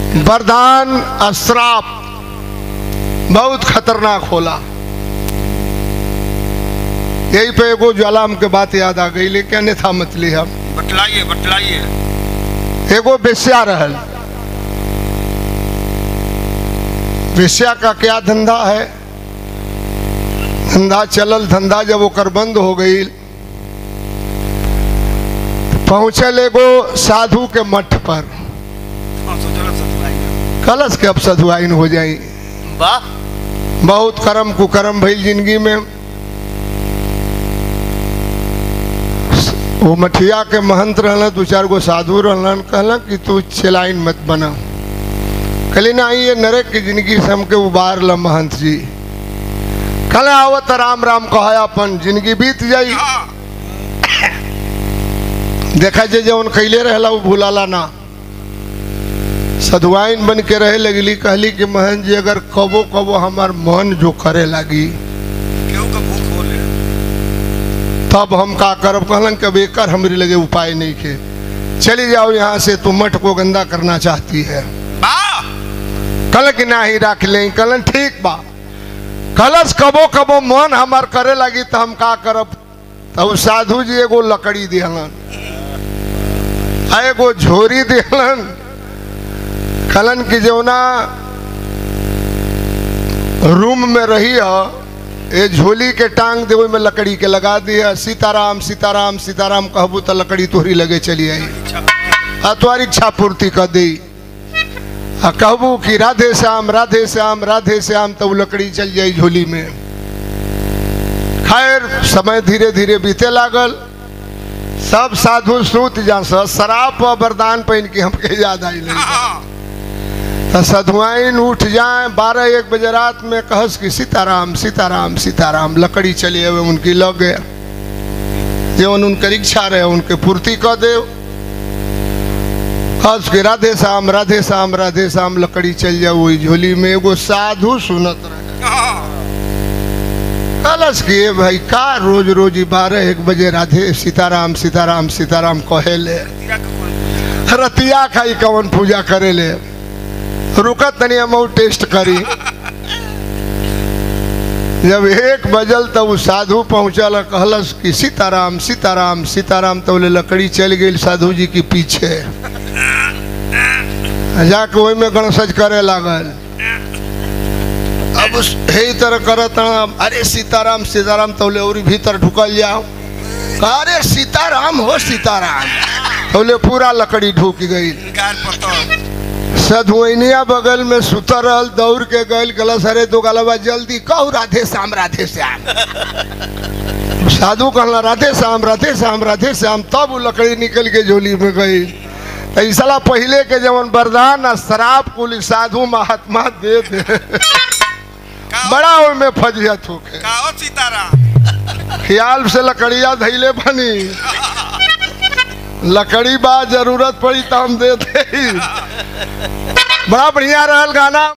वरदान अश्राप बहुत खतरनाक होला यही पे एगो ज्वालाम के बात याद आ गई लेकिन अन्यथा मत ली हम बतलाइए बतलाइए एगो बेस्या रहल बेस्या का क्या धंधा है धंधा चलल धंधा जब ओकर बंद हो गई पहुंचल एगो साधु के मठ पर हाँ तो चलो सतलाइए कलश के अब सधुआइन हो जाई वाह बहुत करम कुकरम भइल जिंदगी में वो मठिया के महंत रहलन दू चार गो साधु रहलन कहलन कि तू चलाइन मत बना कहली ना ये नरक की जिंदगी से हमके उबार ल महंत जी कल आवत राम राम कहा अपन जिंदगी बीत जाई हाँ देखा जे जौन कैले रहला वो भूलाला ना सधुआइन बन के रहे लगली कहली कि महन जी अगर कबो कबो हमार मन जो करे लगी केहू का भूख बोले तब हम का करब कहलन कि अब एकर हमरे लगे उपाय नहीं के चली जाओ यहाँ से तू मठ को गंदा करना चाहती है वाह कल कि ना ही रख ले कहलन ठीक बा कलश कबो कबो मन हमार करे लगी तो हम का करब तब साधु जी एगो लकड़ी दिहलन आ एगो झोरी दिहलन कहलन कि जौना रूम में रही ए झोली के टांग दे में लकड़ी के लगा दिया सीताराम सीताराम सीताराम कहबू तो लकड़ी तोहरी लगे चली आई इच्छा आ तुम्हारी इच्छा पूर्ति कर दी आ कहबू कि राधे श्याम राधे श्याम राधे श्याम तब लकड़ी चल जाई झोली में खैर समय धीरे धीरे बीते लागल सब साधु सूत जा शराब व वरदान पहन के हमके याद आई नहीं हाँ तो सधुआइन उठ जाए बारह एक बजे रात में कहस कि सीताराम सीताराम सीताराम लकड़ी चली हुए उनकी लग गया जीवन उनकर इच्छा रहे उनके पूर्ति कर दे कहस कि राधे श्याम राधे श्याम राधे श्याम लकड़ी चल जाओ वही झोली में एगो साधु सुनत रहे हाँ कलश किए भाई का रोज रोज ही बारह एक बजे राधे सीताराम सीताराम सीताराम कहेले तीरा का कौन रतिया खाई कवन पूजा करेले रुकत तनी हम टेस्ट करी जब एक बजल तब वो साधु पहुंचल और कहलस कि सीताराम सीताराम सीताराम तो बोले लकड़ी चल गई साधु जी के पीछे जाके वही में गणसज करे लागल अब उस हे तरह करत हन, अरे सीताराम सीताराम तो बोले और भीतर ढुकल जाओ अरे सीताराम हो सीताराम तो बोले पूरा लकड़ी ढुक गई गाल पतो सधुइनिया बगल में सुतर रहल दौड़ के गल गलस अरे दो गलबा जल्दी कहू राधे श्याम राधे श्याम साधु कहला राधे श्याम राधे श्याम राधे श्याम तब वो लकड़ी निकल के झोली में गई तो ई साला पहले के जवन वरदान आ शराब कुल साधु महात्मा दे दे बड़ा ओमे फजियत होके काओ सीताराम ख्याल से लकड़िया धैले बनी लकड़ी बा जरूरत पड़ी तो हम दे दे बड़ा बढ़िया रहल गाना